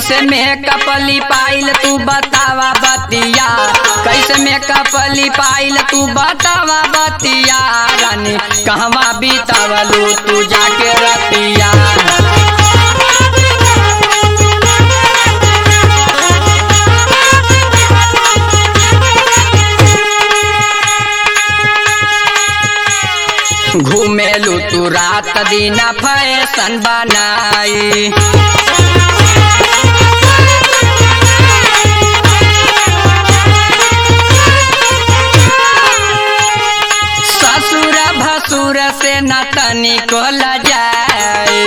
कैसे मेकअप लिपाइल तू बतावा बतिया कैसे मेकअप लिपाइल तू बतावा बतिया रानी कहवा बीतावलू तू जाके रतिया घूमेलू तू रात दिन फैशन बनाई ससुर भसुर से न तनिको लजाए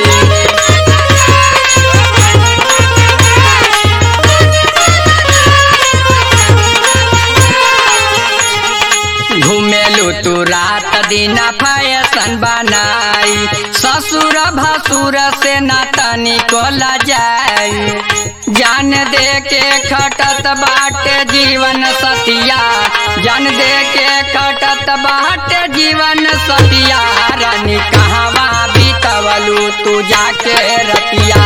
घूमेलू तू रात दिन फैशन बनाई ससुर भसुर से न तनिको लजाई जान दे के खटत बाटे जीवन सतिया जान दे के खटत बाटे जीवन सतिया रानी कहवा बीतवलू तू जाके रतिया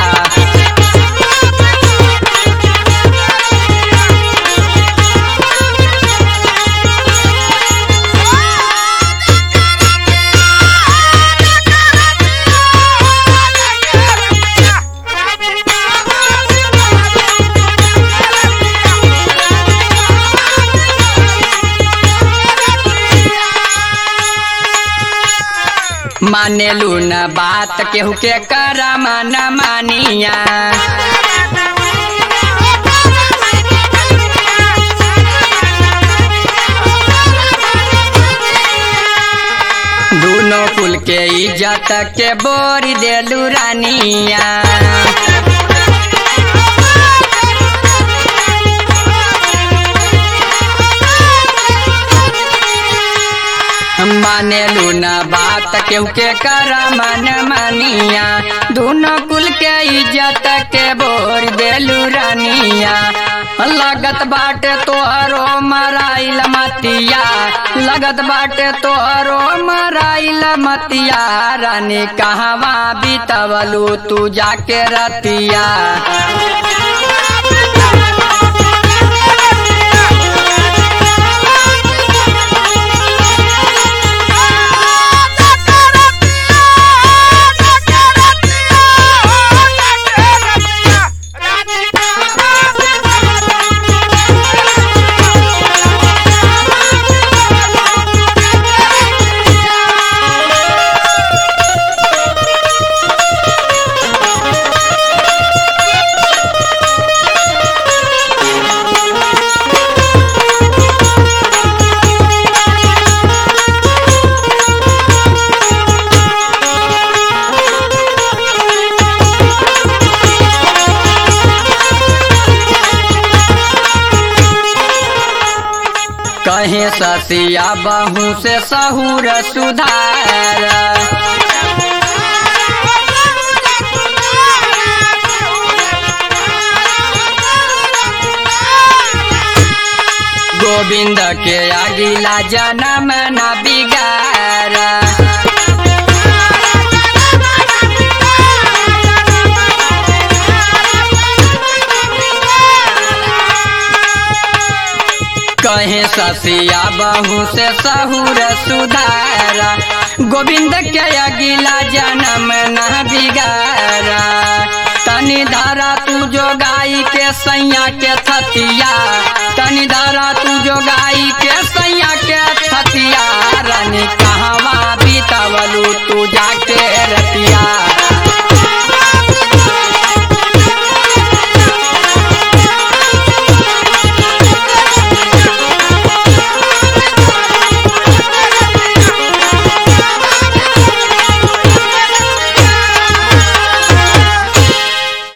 मानेलू न बात केहू के करम न मानिया दोनों कुल के इज्जत के बोरी देलू रानिया मानेलू न बात केहू के कर मन मनिया दोनों कुल के इज्जत के बोर देलू रानिया लगत बाटे तोहरो मराइल मतिया लगत बाटे तोहरो मराइल मतिया रानी कहवा बीतवलू तू जाके रतिया कहीं ससिया बहू से सहूर सुधार गोविंद के अगिला जन्म न बिगार कहे ससिया बहू से सहूर सुधारा गोविंद के अगिला जन्म न बिगारा तनी धारा तू जो गाई के सैया के थतिया तनी धारा तू जो गाई के सैया के थतिया रानी कहवा बीतवलू तू जाके